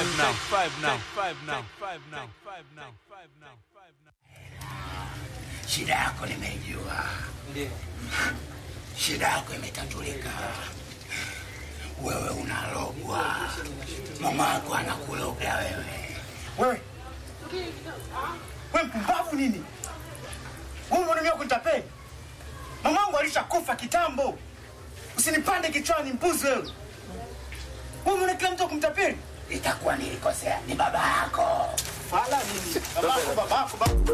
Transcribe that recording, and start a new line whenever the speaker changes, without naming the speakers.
five now. Five now. Five now. Five now. Five now. Five now. Five now.
Shida yako nimejua,
Ndio.
shida yako imetatulika. Wewe unalogwa, mama yako anakuloga wewe.
Wewe wewe mpumbavu nini? Wewe mwanamke kunitapeli. Mamangu alishakufa kitambo. Usinipande kichwani mbuzi wewe. Wewe mwana kila mtu kumtapeli.
Itakuwa nilikosea, ni baba yako.
Fala nini? Babako babako babako.